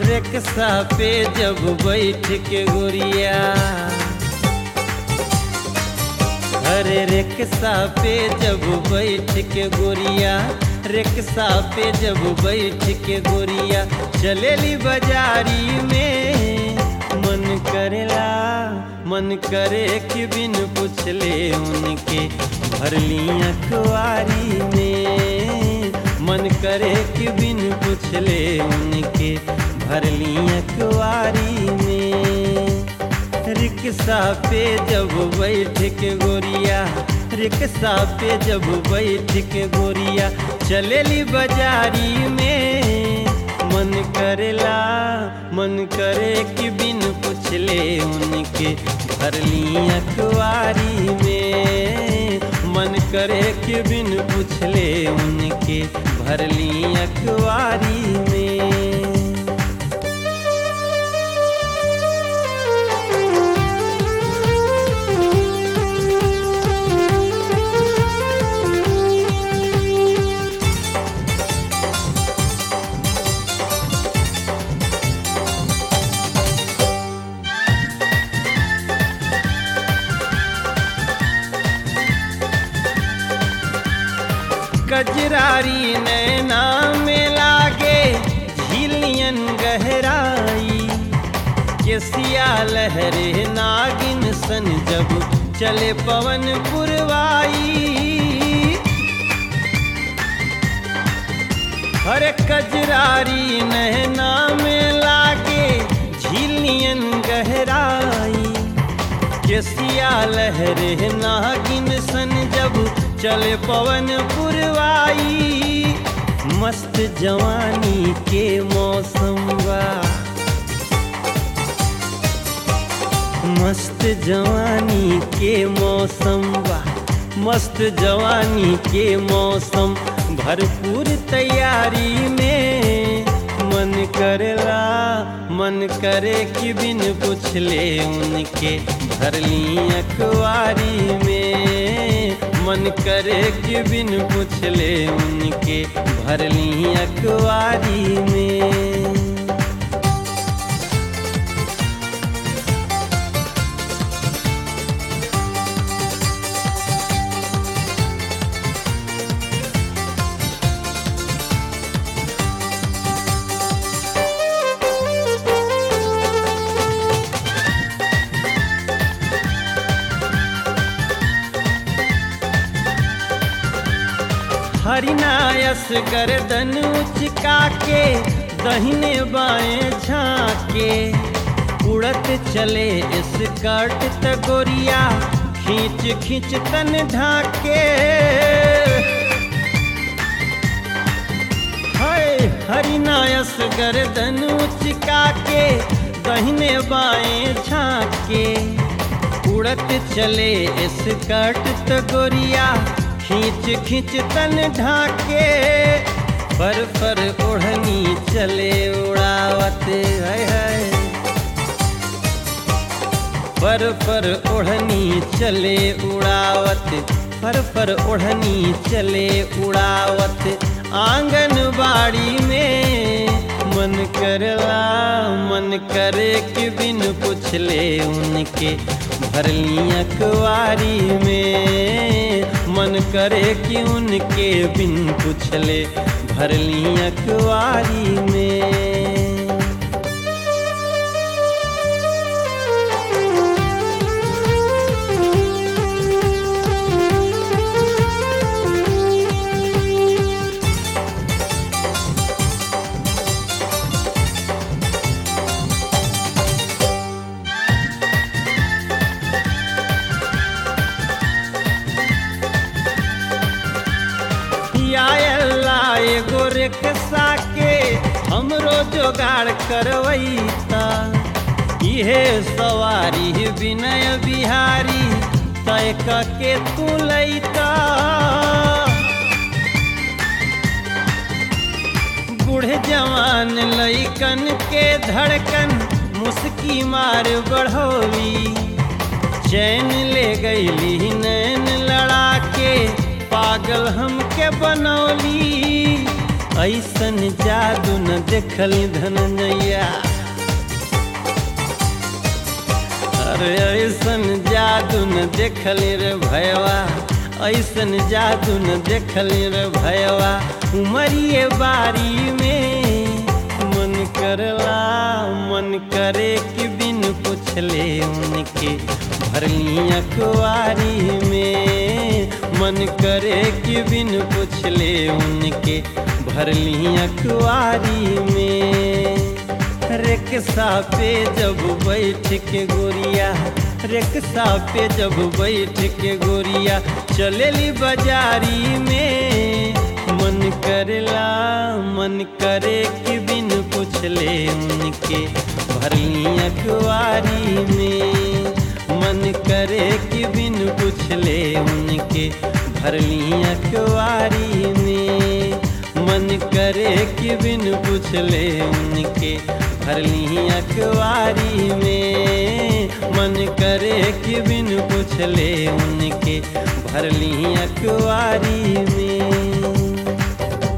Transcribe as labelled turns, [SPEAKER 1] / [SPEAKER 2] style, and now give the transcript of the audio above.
[SPEAKER 1] rickshaw पे जब बैठ के गोरिया अरे रिक्शा पे जब बैठ के गोरिया रिक्शा पे जब बैठ के गोरिया चलेली बाजारी में मन करेला मन करे कि बिन पूछले उनके भरली अखबारी में मन करे कि बिन पूछले उनके भरली अखबारी में रिक्शा पे जब बैठ के गोरिया रिक्शा पे जब बैठ के गोरिया चलेली बाजारी में मन करेला मन करे कि बिन पूछले उनके भरली अखबारी में मन करे कि बिन पूछले उनके भरली अखबारी में कजरारी नैना में लागे झीलियन गहराई केसिया लहरे नागिन सन जब चले पवन पुरवाई हर कजरारी नैना में लागे झीलियन गहराई केसिया लहरे नागिन सन जब चले पवन पुरवाई मस्त जवानी के मौसम बा मस्त जवानी के मौसम बा मस्त जवानी के मौसम भरपूर तैयारी में मन करेला मन करे कि बिन पूछले उनके भरली अखबारी में मन करे कि बिन पूछले उनके भरली अखबारी में हरिनायस गर्दन उचका के दहिने बाएं झाके उड़त चले स्कर्ट तगोरिया खींच खींच तन ढाके हाय हरिनायस गर्दन उचका के दहिने बाएं झाके उड़त चले स्कर्ट तगोरिया खींच खींच तन ढाके फर फर ओढ़नी चले उड़ावत है है फर फर ओढ़नी चले उड़ावत फर फर ओढ़नी चले उड़ावत आंगन बाड़ी में मन करला मन करे कि बिन पूछले उनके भरली अखबारी में मन करे कि उनके बिन पूछले भरली अखबारी में एगो रिक्शा के हमरो जोगाड़ करवैता इहे सवारी विनय बिहारी तय के तू लैता बूढ़े जवान लैकन के धड़कन मुस्की मार बढ़ोली चैन ले गईली नैन लड़ा के पागल हमके बनौली ऐसन जादू न देखली धनंजया अरे ऐसन जादू न देखली रे भयवा ऐसन जादू न देखली रे भयवा उमरिए बारी में मन करला मन करे कि बिन पूछले उनके भरली अखबारी में मन करे कि बिन पूछले उनके भरली अखबारी में रिक्शा पे जब बैठ के गोरिया रिक्शा पे जब बैठ के गोरिया चलेली बाजारी में मन करेला मन करे कि बिन पूछले उनके भरली अखबारी में मन करे कि बिन पूछले उनके भरली अखबारी में मन करे कि बिन पूछले उनके भरली अखबारी में मन करे कि बिन पूछले उनके भरली अखबारी में